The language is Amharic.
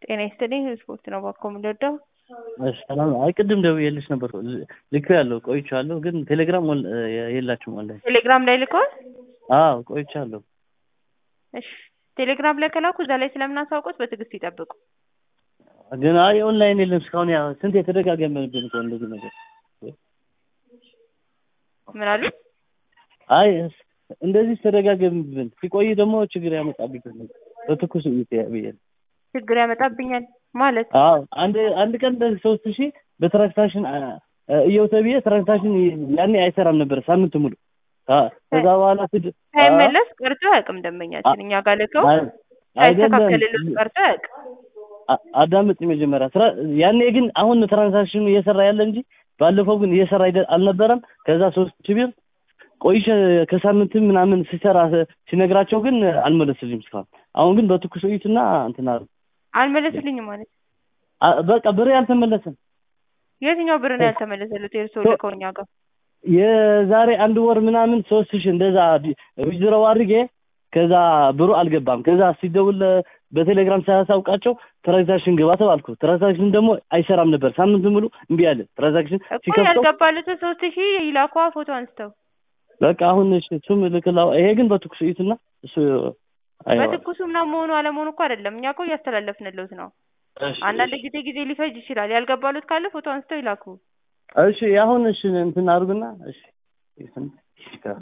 ጤና ይስጥልኝ ስፖርት ነው ባኮ የምንወደው እሺ ሰላም አይ ቅድም ደውዬልሽ ነበር ልኬያለሁ ቆይቻለሁ ግን ቴሌግራም ኦን- የላችሁም ኦንላይን ቴሌግራም ላይ ልከዋል አዎ ቆይቻለሁ እሺ ቴሌግራም ላይ ከላኩ እዛ ላይ ስለምናሳውቁት በትዕግስት ይጠብቁ ግን አይ ኦንላይን የለም እስካሁን ያ ስንት የተደጋገመብን እኮ እንደዚህ ነገር ምን አሉ አይ እንደዚህ ተደጋገምብን ሲቆይ ደግሞ ችግር ያመጣብኝ በትኩስ ብዬ ነው ችግር ያመጣብኛል ማለት አዎ አንድ አንድ ቀን እንደዚህ ሶስት ሺህ በትራንዛክሽን እየው ተብዬ ትራንዛክሽን ያኔ አይሰራም ነበር ሳምንት ሙሉ አ- ከዛ በኋላ ስድ ሳይመለስ ቀርቶ አያውቅም ደንበኛችን እኛ ጋር ልከው አይ- አይደለም ሳይስተካከልልን ቀርቶ አያውቅም አ- አዳምጥ መጀመሪያ ስራ ያኔ ግን አሁን ትራንዛክሽኑ እየሰራ ያለ እንጂ ባለፈው ግን እየሰራ አይደ- አልነበረም ከዛ ሶስት ሺህ ብር ቆይቼ ከሳምንትም ምናምን ሲሰራ ሲነግራቸው ግን አልመለስልኝም እስካሁን አሁን ግን በትኩስ እዩትና እንትን አሉ አልመለስልኝም ማለት አ- በቃ ብሬ አልተመለሰም የትኛው ብር ነው ያልተመለሰሉት የእርስዎ ሶ- ልከው እኛ ጋር የዛሬ አንድ ወር ምናምን ሶስት ሺህ እንደዛ ዊዝድሮው አድርጌ ከዛ ብሩ አልገባም ከዛ ሲደውል በቴሌግራም ሳያሳውቃቸው ትራንዛክሽን ግባ ተባልኩ ትራንዛክሽን ደግሞ አይሰራም ነበር ሳምንት ሙሉ እምቢ አለ ትራንዛክሽን እኮ ሲከፍተው ያልገባሉትን ሶስት ሺህ ይላኳ ፎቶ አንስተው በቃ አሁን እሺ እሱም ልክላው ይሄ ግን በትኩስ እዩትና እሱ አይ በትኩሱ ምናምን መሆኑ አለመሆኑ እኮ አይደለም እኛ እኮ እያስተላለፍንልዎት ነው እሺ አንዳንድ ጊዜ ጊዜ ሊፈጅ ይችላል ያልገባሉት ካለ ፎቶ አንስተው ይላኩ እሺ አሁን እሺ እንትን አድርጉና እሺ